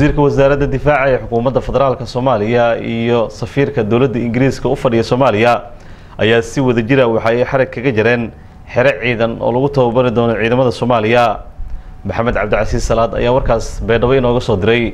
wasiirka wasaaradda difaaca ee xukuumadda federaalka soomaaliya iyo safiirka dowladda ingiriiska u fadhiya soomaaliya ayaa si wada jira waxa ay xarag kaga jareen xero ciidan oo lagu tababari doono ciidamada soomaaliya maxamed cabdicasiis salaad ayaa warkaas beedhabo inooga soo diray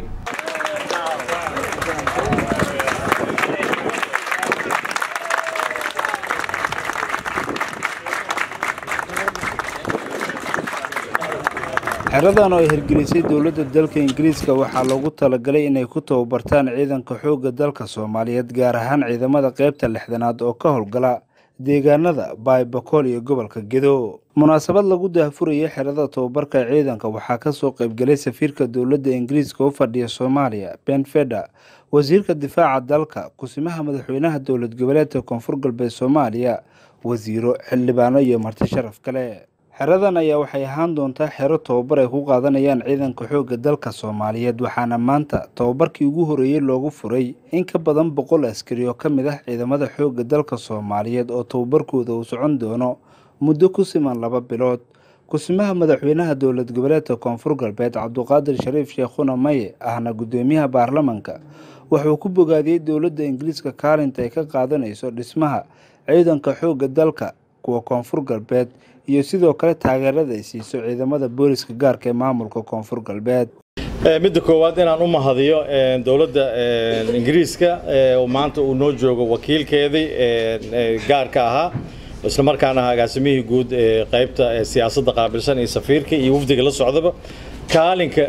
xeradan oo ay hirgelisay dowladda dalka ingiriiska waxaa loogu talagalay inay ku tababartaan ciidanka xoogga dalka soomaaliyeed gaar ahaan ciidamada qeybta lixdanaad oo ka howlgala deegaanada baaybakool iyo gobolka gedo munaasabad lagu daahfurayay xerada tababarka ciidanka waxaa kasoo qeybgalay safiirka dowladda ingiriiska u fadhiya soomaaliya ben feda wasiirka difaaca dalka kusimaha madaxweynaha dowlad goboleedka koonfur galbeed soomaaliya wasiiro xildhibaano iyo marti sharaf kale xeradan ayaa waxay ahaan doontaa xero tababar ay ku qaadanayaan ciidanka xoogga dalka soomaaliyeed waxaana maanta tababarkii ugu horeeyey loogu furay in ka badan boqol askari oo ka mid ah ciidamada xoogga dalka soomaaliyeed oo tababarkooda uu socon doono muddo ku siman laba bilood kusimaha madaxweynaha dowlad goboleedka koonfur galbeed cabduqaadir shariif sheekhuna maye ahna guddoomiyaha baarlamanka wuxuu ku bogaadiyey dowladda ingiriiska kaalinta ay ka qaadanayso dhismaha ciidanka xoogga dalka kuwa koonfur galbeed iyo sidoo kale taageerada ay siiso ciidamada booliska gaarka ee maamulka koonfur galbeed midda koowaad inaan u mahadiyo dowladda ingiriiska maanta uu noo joogo wakiilkeedii gaarka ahaa isla markaana ahaa agaasimihii guud ee qaybta siyaasadda qaabilsan iyo safiirka iyo wafdiga la socdaba kaalinka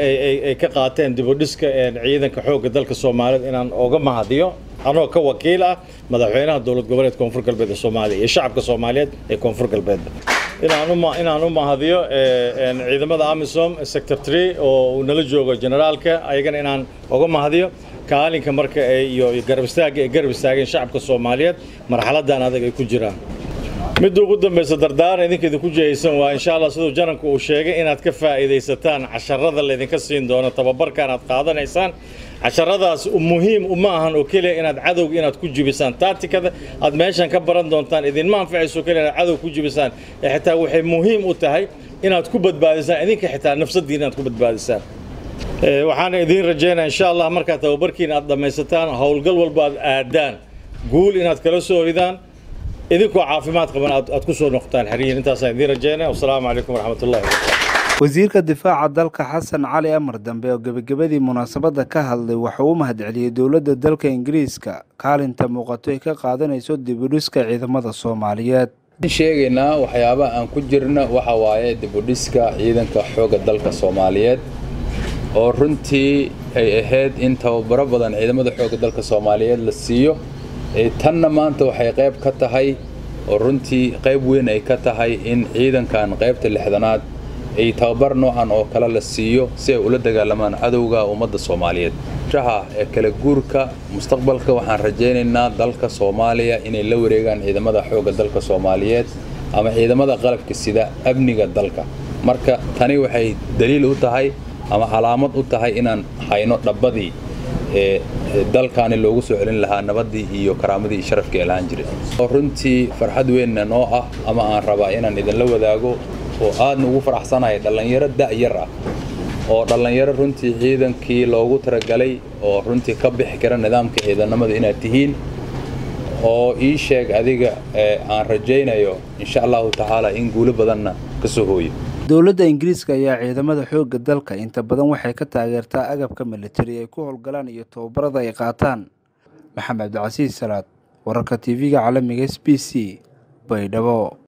ay ka qaateen dibudhiska ciidanka xoogga dalka soomaaliyeed inaan oga mahadiyo anoo ka wakiil ah madaxweynaha dowlad goboleed koonfur galbeed ee soomaaliya iyo shacabka soomaaliyeed ee koonfur galbeedba inaan u mahadiyo ciidamada amisom sector tree oo uu nala joogo generaalka ayagana inaan oga mahadiyo kaalinka marka iyo garab istaagga ay garab istaageen shacabka soomaaliyeed marxaladan adag ay ku jiraan midda ugu dambaysa dardaaran idinka idinku jihaysan waa insha allah siduu jananku uu sheegay inaad ka faa'iidaysataan casharada laydinka siin doono tababarkan aad qaadanaysaan casharadaas muhiim uma ahan oo keliya inaad cadowga inaad ku jibisaan taatikada aad meeshan ka baran doontaan idinma anfacayso keliya inaad cadow ku jibisaan ee xitaa waxay muhiim u tahay inaad ku badbaadisaan idinka xitaa nafsadiina inaad ku badbaadisaan waxaana idiin rajaynaya insha allah markaad tababarkiina aad dhammaysataan howlgal walba aad aadaan guul inaad kala soo ridaan idinkoo caafimaad qaban aad ku soo noqotaan xeriyin intaasaan idiin rajaynaya wasalaamu calaykum waraxmatullahi wabarakatu wasiirka difaaca dalka xasan cali amar dambe oo gebagabadii munaasabadda ka hadlay wuxuu u mahadceliyey dowladda dalka ingiriiska kaalinta muuqato ay ka qaadanayso dibudhiska ciidamada soomaaliyeed sheegaynaa waxyaabaha aan ku jirna waxa waaye dibudhiska ciidanka xoogga dalka soomaaliyeed oo runtii ay ahayd in tababaro badan ciidamada xoogga dalka soomaaliyeed la siiyo tanna maanta waxay qayb ka tahay oo runtii qayb weyn ay ka tahay in ciidankan qaybta lixdanaad ay tababar noocan oo kale la siiyo si ay ula dagaalamaan cadowga ummadda soomaaliyeed shaha ee kala guurka mustaqbalka waxaan rajaynaynaa dalka soomaaliya inay la wareegaan ciidamada xoogga dalka soomaaliyeed ama ciidamada qalabka sida amniga dalka marka tani waxay daliil u tahay ama calaamad u tahay inaan hayno dhabbadii ee dalkaani loogu soo celin lahaa nabaddii iyo karaamadii iyo sharafkii ay lahaan jiray oo runtii farxad weynna noo ah ama aan rabaa inaan idinla wadaago oo aadna ugu faraxsanahay dhallinyaro da'yar ah oo dhallinyaro runtii ciidankii loogu talagalay oo runtii ka bixi kara nidaamka ciidanimada inaad tihiin oo ii sheeg adiga aan rajaynayo insha allahu tacaala in guulo badanna ka soo hooyo dowladda ingiriiska ayaa ciidamada xoogga dalka inta badan waxay ka taageertaa agabka militari ay ku howlgalaan iyo tababarada ay qaataan maxamed cabdicasiis salaad wararka tv-ga caalamiga s b c baydhabo